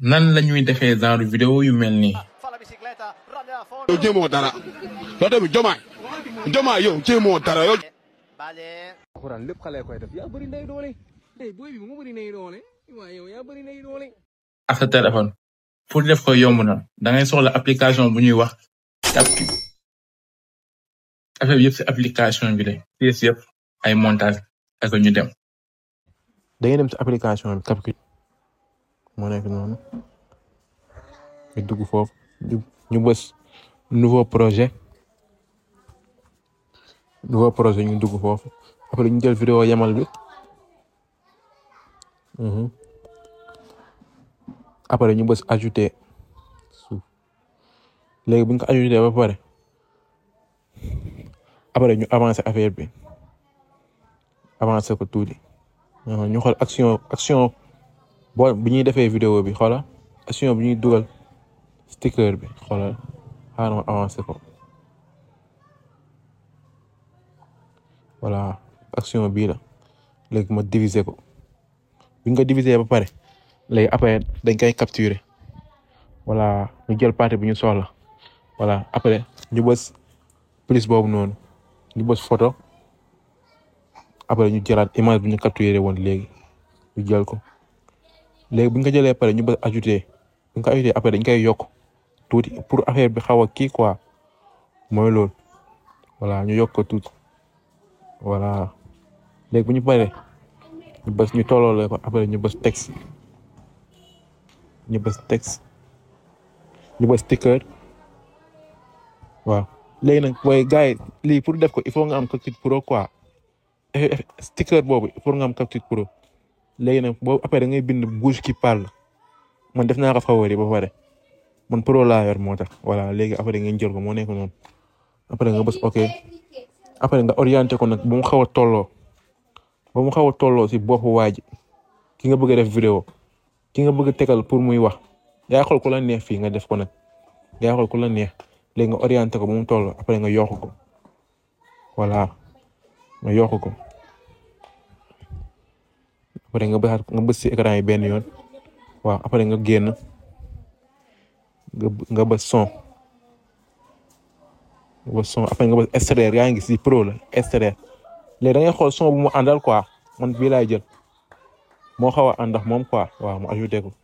nan la ñuy defee genre vidéo yu mel nii Fa la bicicletta, rande a fondo. yow jéemoo dara yow tamit jomaay jomaay yow jéemoo dara yow. Bale. alxuraan lépp xale koy def yaa bëri ndey doole eh booy bi mu bëri ndey doole waaye yow yaa bëri ndey doole ak sa téléphone pour def ko yomb na da ngay soxla application bu ñuy wax Capcut affaire bi yëpp si application bi la pièces yëpp ay montage ak ñu dem da ngay dem ci application bi Capcut moo nekk noonu nga dugg foofu ñu ñu bës nouveau projet nouveau projet ñu dugg foofu après ñu jël vidéo yamal bi mhm. après ñu bës ajouter suuf léegi bu ñu ko ajouter ba pare après ñu avancer affaire bi avancer ko tuuti Uh, ñu xool action action boo bi ñuy defee vidéo bi xoola action bi ñuy dugal sticker bi xoolal xaaral ma avancé ko voilà action bii la léegi ma diviser ko bi nga ko diviser ba pare léegi après dañ koy capturer voilà ñu jël partie bi ñu soxla voilà après ñu bës plus boobu noonu ñu bës photo après ñu jëlaat image bi ñu capturé woon léegi ñu jël ko léegi bu ñu ko jëlee pare ñu bës ajouter bu ñu ko ajouter après dañ koy yokk tuuti pour affaire bi xaw a kii quoi mooy loolu voilà ñu yokk ko tuuti voilà léegi bu ñu paree ñu bës ñu tolloole ko après ñu bës texte ñu bës texte ñu bës sticker waaw léegi nag booy gars yi lii pour def ko il faut nga am Capcut Pro quoi sticker boobu pour nga am Capcut Pro léegi nag boobu après da ngay bind bouche qui parle man def naa ko favori ba pare man pro laa yor moo tax voilà léegi après ngeen jël ko moo nekk noonu après nga bës ok après nga orienté ko nag ba mu xaw a tolloo ba mu xaw a tolloo si boppu waa ji ki nga bëgg a def vidéo ki nga bëgg a tegal pour muy wax yaa xool ku la neex fii nga def ko nag yaa xool ku la neex léegi nga orienté ko ba mu tolloo après nga yokk ko voilà nga yokk ko après nga bës nga bës si écran yi benn yoon waaw après nga génn nga nga bës son nga bës son après nga bës extraire yaa ngi si pro la extraire léegi da ngay xool son bu mu àndal quoi man bii laay jël moo xaw a ànd ak moom quoi waaw mu ajouté ko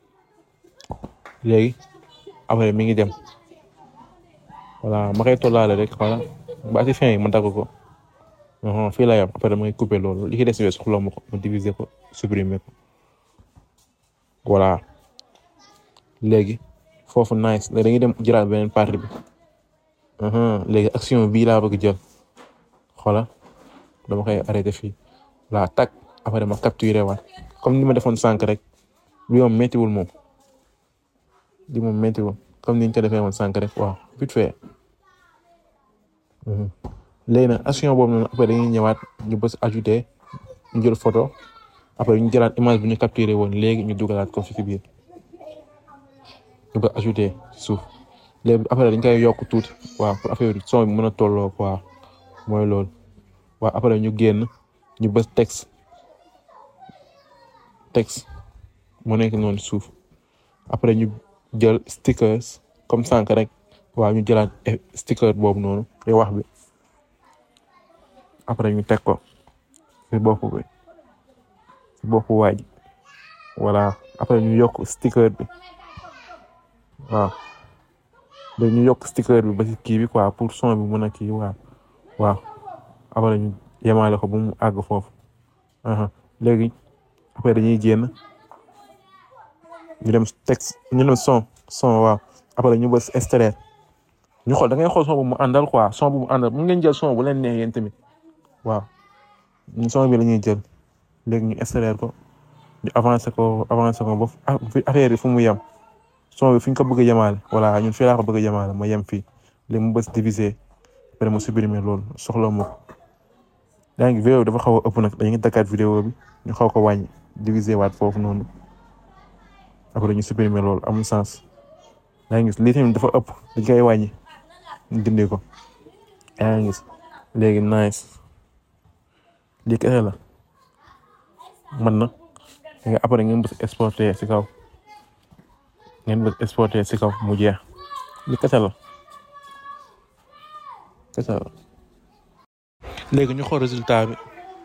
léegi après mi ngi dem voilà ma koy tollaale rek voilà ba si fin yi ma dagg ko. non fii la yam après damay couper loolu li ci des yooyu soxla ma ko ma diviser ko supprimer ko voilà léegi foofu nice léegi dañuy dem jëlaat beneen partie bi léegi action bii laa bëgg jël xoola dama koy arrêté fii voilà tak après ma capturer waat comme ni ma defoon sànq rek bi moom méttiwul moom bi moom méttiwul comme ni ñu ko defee woon sànq rek waaw vite fait léegi nag action boobu noonu après dañuy ñëwaat ñu bës ajouter ñu jël photo après ñu jëlaat image bi ñu capturé woon léegi ñu dugalaat ko fi ci biir ñu bës ajouter ci suuf léegi après dañ koy yokk tuuti waaw pour affaire bi son bi mën a tolloo quoi mooy loolu waaw après ñu génn ñu bës texte texte mu nekk noonu suuf après ñu jël stickers comme sànq rek waaw ñu jëlaat sticker boobu noonu te wax bi. après ñu teg ko ci bopp bi ci boppu waaj voilà après ñu yokk sticker bi waaw léegi ñu yokk sticker bi ba ci kii bi quoi pour son bi mën a kii waaw waaw après ñu yemaale ko bu mu àgg foofu léegi après dañuy génn ñu dem texte ñu dem son son waaw après ñu bës extraire ñu xool da ngay xool son bu mu àndal quoi son bu mu àndal mu ngeen jël son bu leen neex yéen tamit waaw ñun son bi la ñuy jël léegi ñu extraire ko ñu avancer ko avancer ko ba affaire yi fu mu yem son bi fi ñu ko bëgg a yemaale voilà ñun fii laa ko bëgg a yemaale ma yem fii léegi mu bës diviser après mu supprimer loolu soxla ma ko yaa ngi vidéo dafa xaw a ëpp nag dañuy daggaat vidéo bi ñu xaw ko wàññi diviser waat foofu noonu après ñu supprimer loolu amul sens yaa ngi gis lii tamit dafa ëpp dañ koy wàññi ñu dindi ko yaa ngi gis léegi nice lii kese la man na nga après nga bës exporter ci kaw ngeen bëgg exporter si kaw mu jeex li kese la kese la léegi ñu xool résultat bi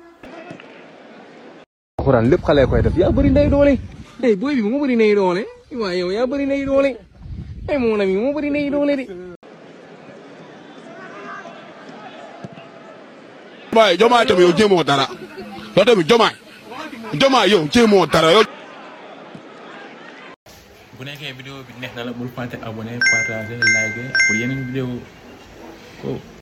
alxuraan lépp xale koy def yaa bëri ndey doole eh booy bi moo bëri ndey doole waaye yow yaa bëri ndey doole eh mon ami moo bëri ndey doole de waaye jomaay tamit yow jéemoo dara yow tamit jomaay jomaay yow jéemoo dara yow. bu nekkee vidéo bi neex na la bul fàtte abonné partager liker pour yeneen vidéo ko